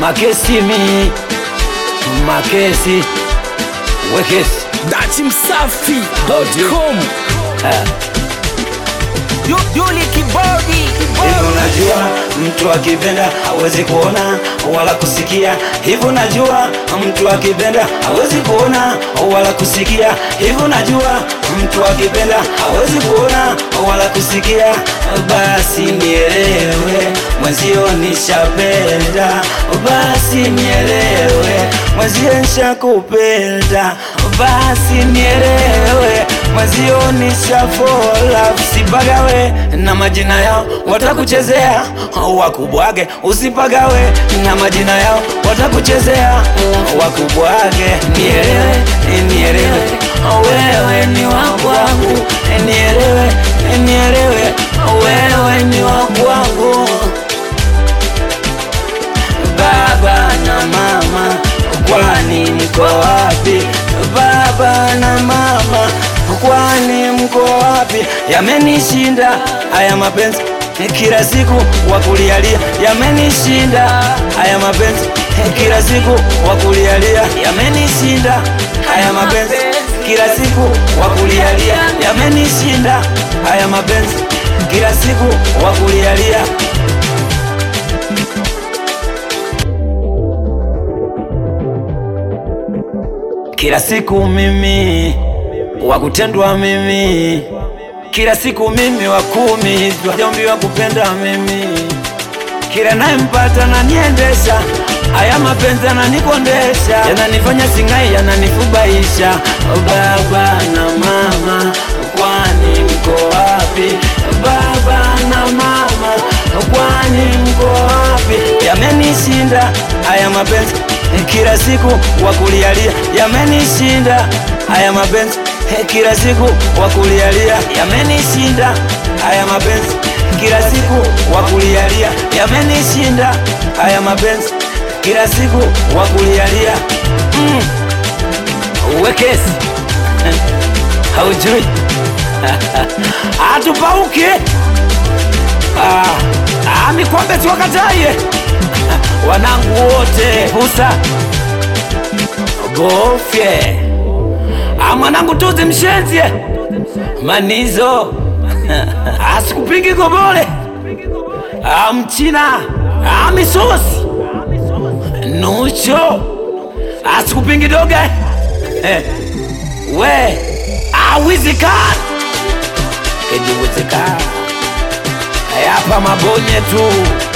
makesi mi makesi wekesi dachimsafi.com Yuli Kibodi Hivi unajua mtu akipenda hawezi kuona wala kusikia. Hivi unajua mtu akipenda hawezi kuona wala kusikia. Hivi unajua mtu akipenda hawezi kuona wala kusikia. Basi nielewe mwenzio nishapenda, basi nielewe mwenzio nishakupenda, basi nielewe mwenzio nishafola. Usipagawe na majina yao watakuchezea, wakubwage. Usipagawe na majina yao watakuchezea, wakubwage. Nielewe, nielewe, wewe ni wa kwangu, nielewe, nielewe, wewe ni wa kwangu. Baba na mama, kwani mko wapi? Baba na mama, kwani mko wapi? Yamenishinda haya mapenzi kila siku wakulialia, yamenishinda haya mapenzi kila siku wakulialia, yamenishinda haya mapenzi kila siku wakulialia, yamenishinda haya mapenzi kila siku wakulialia. Kila siku mimi wakutendwa mimi, kila siku mimi wakumi wajombi wa kupenda mimi, kila nayempata naniendesha, haya mapenzi yananikondesha, yananifanya singai, yananifubaisha. Baba na mama, kwani mko wapi? Baba na mama, kwani mko wapi? Yamenishinda haya mapenzi kila siku wakulialia, yamenishinda haya mapenzi kila siku wakulialia, yamenishinda haya mapenzi kila siku wakulialia, yamenishinda haya mapenzi kila siku wakulialia. Mm. Wekesi haujui atupauke ah, ah, mikwambe tuwakataye wanangu wote pusa gofye ah, mwanangu tuzi mshenzie manizo asikupigi gobole ah, mchina ah, misosi nucho asikupingi doga eh, we awizikana ejiwezekana hapa mabonye tu